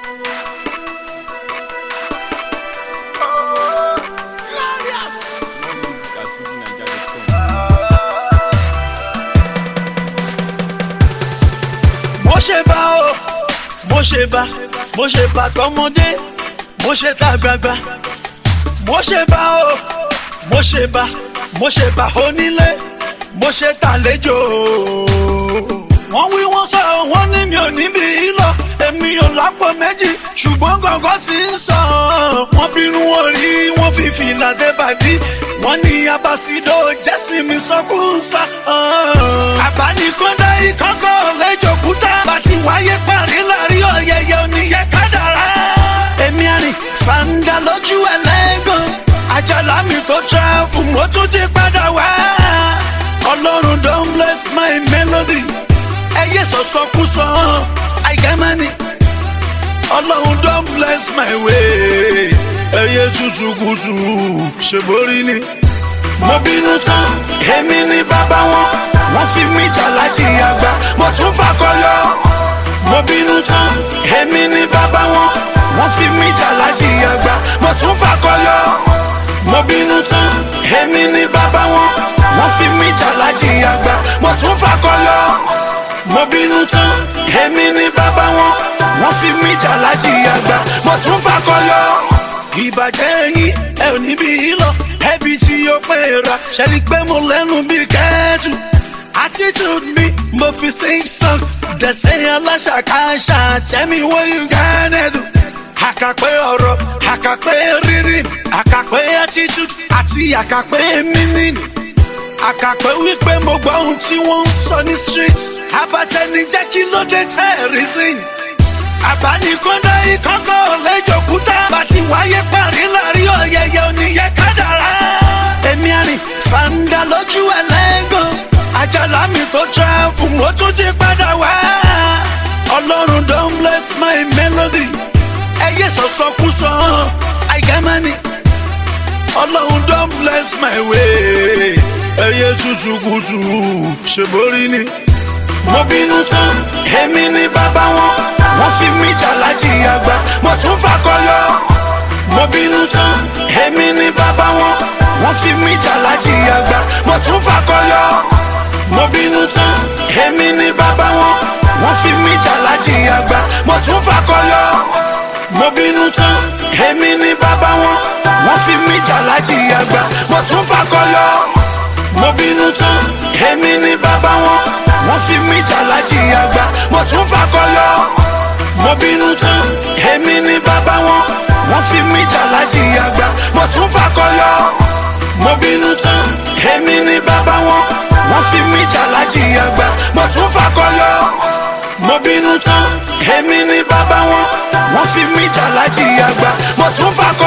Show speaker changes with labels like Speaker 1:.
Speaker 1: mo ṣe bá o mo ṣe bá mo ṣe bá tọmọdé mo ṣe tàgbàgbà mo ṣe bá o mo ṣe bá mo ṣe bá onílé mo ṣe tàlejò wọ́n wí wọ́n sọ wọ́n ní mi ò níbi lọ èmi ò lápò méjì ṣùgbọ́n gọ̀ngàn ti ń sọ wọ́n bínú orí wọ́n fi fìlà dé bàdí wọ́n ní abasido jẹ́sìn mi sọ́kùnsá. àbánikọ́dá ìkọ́kọ́ lẹ́jọ̀kúta bàtí wáyé parí láàrin ọ̀yẹ̀yẹ̀ oníyẹ kádàrá. èmi àrìn fàǹdà lójú ẹlẹ́gàn àjàlá mi tó travel mo tún ti padà wá. ọlọ́run don bless my melody ẹyẹ sọ̀sọ́kúsọ àìgámánì ọlọ́run don bless my way ẹyẹ tútù kùtù ṣèborí ni. mo bínú tán èmi ni bàbá wọn wọ́n fi mí jàlájì àgbà mo tún fakọyọ. mo bínú tán èmi ni bàbá wọn wọ́n fi mí jàlájì àgbà mo tún fakọyọ. mo bínú tán èmi ni bàbá wọn wọ́n fi mí jàlájì àgbà mo tún fakọyọ. mo bínú tán èmi ni bàbá wọn wọ́n fi mí jàlájì àgbà mo tún fakọyọ ìbàjẹ́ yín ẹ ò níbi lọ ẹbí tí yóò pé ra ṣẹ́ni pé mo lẹ́nu bí kẹ́ẹ̀dù attitude mi mo fi sing song dẹ̀sẹ̀ aláṣàkáṣà tell me what you gonna do. àkàpé ọ̀rọ̀ àkàpé rírì àkàpé attitude àti àkàpé mímì àkàpé wípé mo gbọ́ ohun tí wọ́n ń sọ ní street abatẹni jẹ́ kí ló dé tẹ́ reason àbánikọ́dá ìkọ́kọ́ lẹ́jọ̀kúta bàtí wáyé parí láàrin ọ̀yẹ̀yẹ̀ oníyẹ kádàrá. èmi àrìn fàǹdà lójú ẹlẹ́gàn àjàlá mi tó travel mo tún ti padà wá. ọlọ́run don bless my melody ẹyẹ sọ̀sọ́kúsọ àìgámánì ọlọ́run don bless my way ẹyẹ tútù kùtù ṣèborí ni. mo bínú tán èmi ni bàbá wọn wọ́n fi mí jàlájì àgbà mo tún fakọyọ. mo bínú tán èmi ni bàbá wọn wọ́n fi mí jàlájì àgbà mo tún fakọyọ. mo bínú tán èmi ni bàbá wọn wọ́n fi mí jàlájì àgbà mo tún fakọyọ. mo bínú tán èmi ni bàbá wọn wọ́n fi mí jàlájì àgbà mo tún fakọyọ. mo bínú tán èmi ni bàbá wọn wọ́n fi mí jàlájì àgbà mo tún fakọyọ mo bínú tán èmi ni bàbá wọn wọ́n fi mí jàlájì àgbà mo tún fakọyọ. mo bínú tán èmi ni bàbá wọn wọ́n fi mí jàlájì àgbà mo tún fakọyọ. mo bínú tán èmi ni bàbá wọn wọ́n fi mí jàlájì àgbà mo tún fakọyọ.